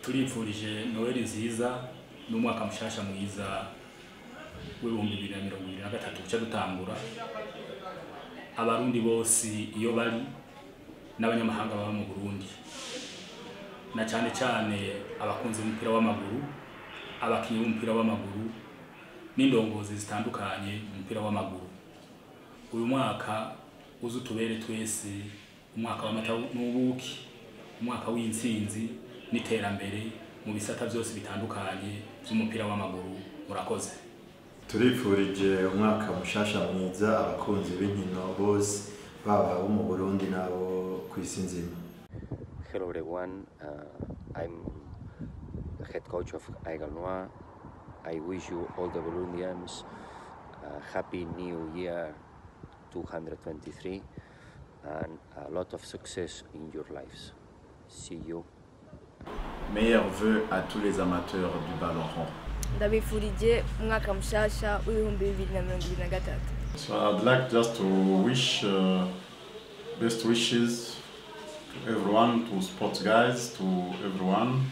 turipfurije noweli nziza n'umwaka mushasha mwiza w'ibihumbi bibiri na mirongo ibiri na gatatu uca dutangura abarundi bose iyo bari n'abanyamahanga baba mu burundi na cyane cyane abakunzi b'umupira w'amaguru abakinnyi b'umupira w'amaguru n'indongozi zitandukanye mu mupira w'amaguru uyu mwaka uze utubere twese umwaka w'amata n'ubuki umwaka w'intsinzi n'iterambere mu bisata byose bitandukanye by'umupira w'amaguru murakoze turipfurije umwaka mushasha mwiza abakunzi b'inkino bose baba abo mu burundi n'abo ku isi nzima Hello everyone, uh, I'm the head coach of Aigle Noir. I wish you all the Burundians a happy new year 223 and a lot of success in your lives. See you. Meilleurs vœux à tous les amateurs du ballon rond. ndabifurije umwaka mushasha w'ibihumbi bibiri na mirongo ibiri na gatatu So I'd like just to wish uh, best wishes to everyone, to sports guys, to everyone.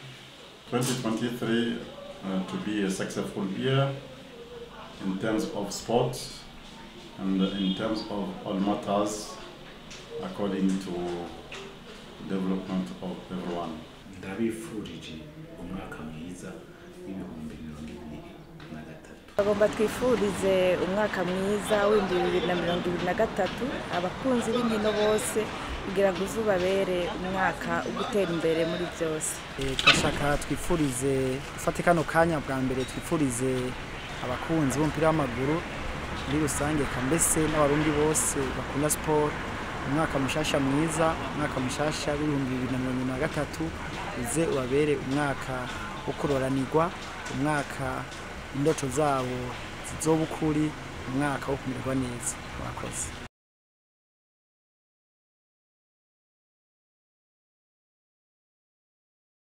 2023 uh, to be a successful year in terms of sports and in terms of all matters according to development of everyone. ndabifurije umwaka mwiza w'ibihumbi mirongo ibiri na gatatu bagomba twifurize umwaka mwiza w'ibihumbi bibiri na mirongo ibiri na gatatu abakunzi b'inkino bose kugira ngo uzubabere umwaka wo gutera imbere muri byose twashaka twifurize ufate kano kanya bwa mbere twifurize abakunzi b'umupira w'amaguru muri rusange eka mbese n'abarundi bose bakunda siporo umwaka mushasha mwiza umwaka mushasha w'ibihumbi bibiri na mirongo na gatatu uze ubabere umwaka wo kuroranirwa umwaka indoto zabo zizoba ukuri umwaka wo kumererwa neza murakoze